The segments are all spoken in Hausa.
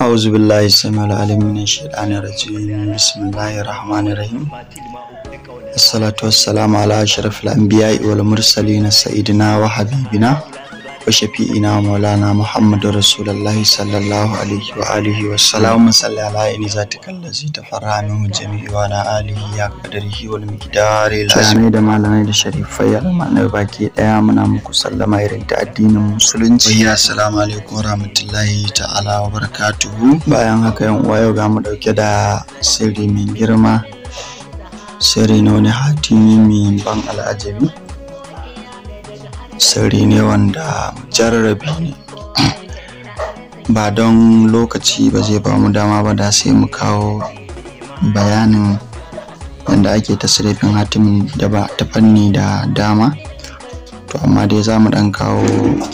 أعوذ بالله السميع العليم من الشيطان الرجيم بسم الله الرحمن الرحيم الصلاة والسلام على أشرف الأنبياء والمرسلين سيدنا وحبيبنا وشفيئنا ومولانا محمد رسول الله صلى الله عليه وآله وسلم صل على إن ذاتك الذي تفرع منه الجميع وعلى آله يا قدره والمقدار العظيم da malamai da sharifai almanar baki daya muna muku sallama irin ta addinin musulunci ya assalamu alaikum warahmatullahi ta'ala wa barakatuhu bayan haka yan uwa yau ga mu dauke da sirri mai girma sirri na wani hatimi mai ban al'ajabi sirri ne wanda jarrabi ne ba don lokaci ba zai ba mu dama ba da sai mu kawo bayanin yadda ake tasirifin hatimin da ba ta fanni da dama to amma dai za mu dan kawo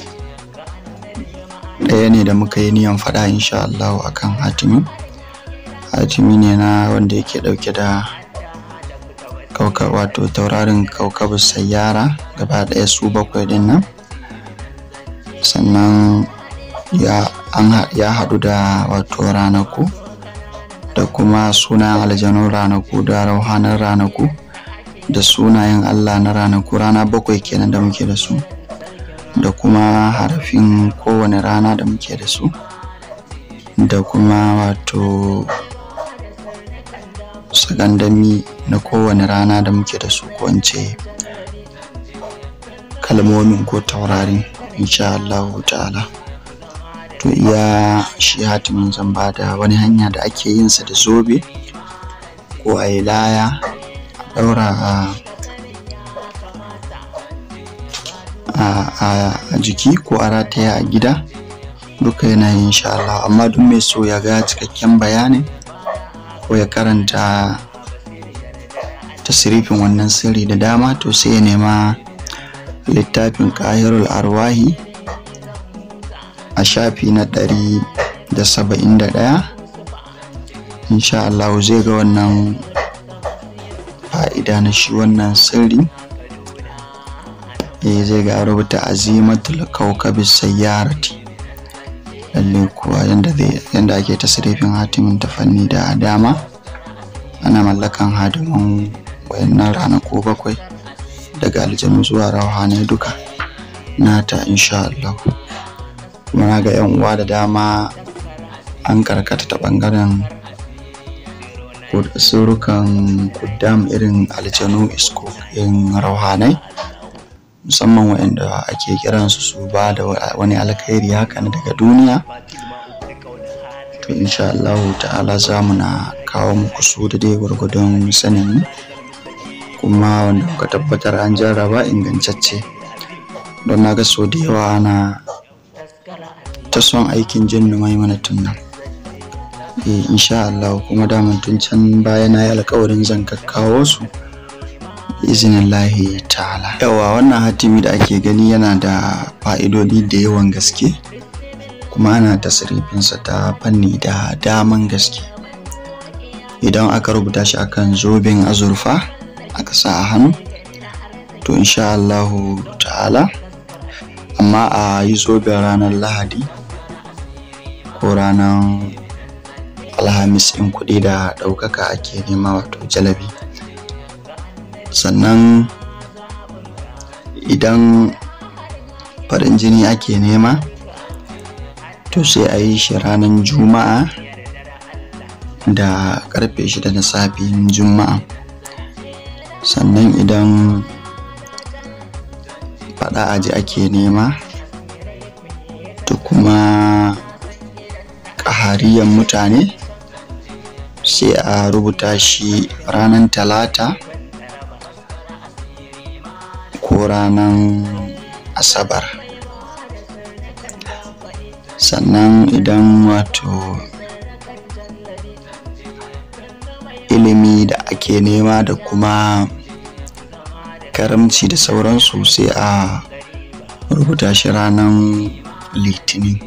ɗaya ne da muka yi niyan faɗa insha Allah akan hatimin hatimi ne na wanda yake ɗauke da kauka wato taurarin kaukabin sayyara gaba ɗaya su bakwai din nan sannan ya ya haɗu da wato ranaku da kuma sunayen aljanun ranaku da rauhanan ranaku da sunayen allah na ranaku rana bakwai kenan da muke da su da kuma harafin kowane rana da muke da su da kuma wato sagandami na kowane rana da muke da su ko kalmomin ko taurarin insha Allah ta'ala to iya shi hatimin zan ba da wani hanya da ake yin sa da zobe ko a yi laya a ɗaura a jiki ko a rataya a gida duka yana yin insha Allah amma duk mai so ya ga cikakken bayanin ko ya karanta tasirifin wannan sirri da dama to sai ya nema littafin ƙahirul arwahi a shafi na ɗari da saba'in da ɗaya insha Allah zai ga wannan fa'ida na shi wannan sirri eh zai ga rubuta azimatul kaukabis sayyarati lalle kuwa yadda ake tasirifin hatimin ta fanni da dama ana mallakan hadiman wayannan ranaku bakwai daga aljanu zuwa rauhanai duka nata insha Allah kuma na ga yan uwa da dama an karkata ta bangaren surukan kuddam irin aljanu isko in rauhanai musamman waɗanda ake kiransu su ba da wani alkhairi haka daga duniya to insha Allah ta'ala za mu na kawo muku su da dai gwargwadon sanin kuma wanda muka tabbatar an jarraba ingantacce don na ga so da yawa ana ta son aikin jinnu mai mana tunnan eh insha Allah kuma daman tun can baya na yi alkawarin zan kakkawo su izinillahi ta'ala yawa wannan hatimi da ake gani yana da fa'idodi da yawan gaske kuma ana tasirifinsa ta fanni da daman gaske idan aka rubuta shi akan zoben azurfa aka sa a hannu to insha Allahu ta'ala amma a yi zoben ranar lahadi ko ranar alhamis in kuɗi da ɗaukaka ake nema wato jalabi sannan idan farin jini ake nema to sai a yi shi ranar juma'a da karfe shida na safin juma'a sannan idan fada aji ake nema to kuma ƙahariyan mutane sai a rubuta shi ranar talata ko ranar asabar sannan idan wato ilimi da ake nema da kuma karamci da sauransu sai a rubuta shi ranar litinin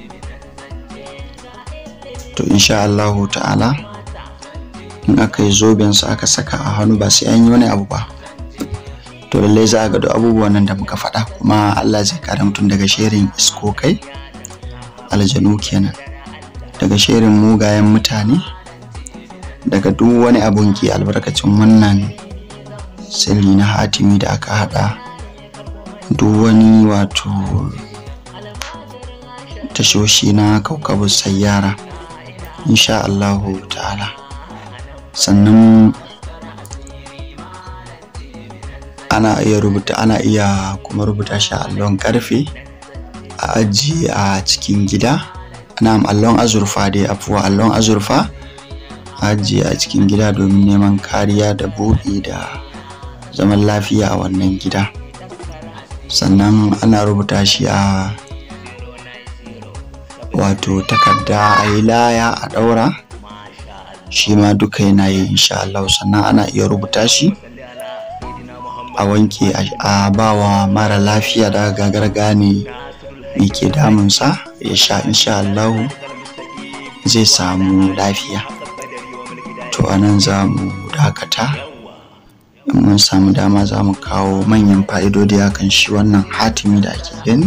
to insha Allahu ta'ala in aka yi zobensa aka saka a hannu ba sai an yi wani abu ba to lallai za a ga duk abubuwan nan da muka faɗa kuma Allah zai kare mutum daga sherin iskokai aljanu kenan daga shirin mugayen mutane daga duk wani abun ki albarkacin wannan sirri na hatimi da aka hada duk wani wato tashoshi na kaukabu sayyara insha Allahu ta'ala sannan ana iya rubuta ana iya kuma rubuta shi a allon karfe a ajiye a cikin gida na'am allon azurfa dai afuwa allon azurfa a ajiye a cikin gida domin neman kariya da buɗi da zaman lafiya a wannan gida sannan ana rubuta shi a wato takarda a yi laya a ɗaura shi ma duka yana yi insha Allah sannan ana iya rubuta shi a wanke a bawa mara lafiya da gagar gane me ke damunsa ya sha insha Allah zai samu lafiya to anan za mu dakata in mun samu dama za mu kawo manyan fa'idodi akan shi wannan hatimi da ake gani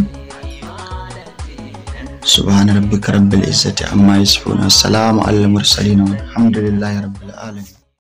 سبحان ربك رب العزة عما يصفون والسلام على المرسلين والحمد لله رب العالمين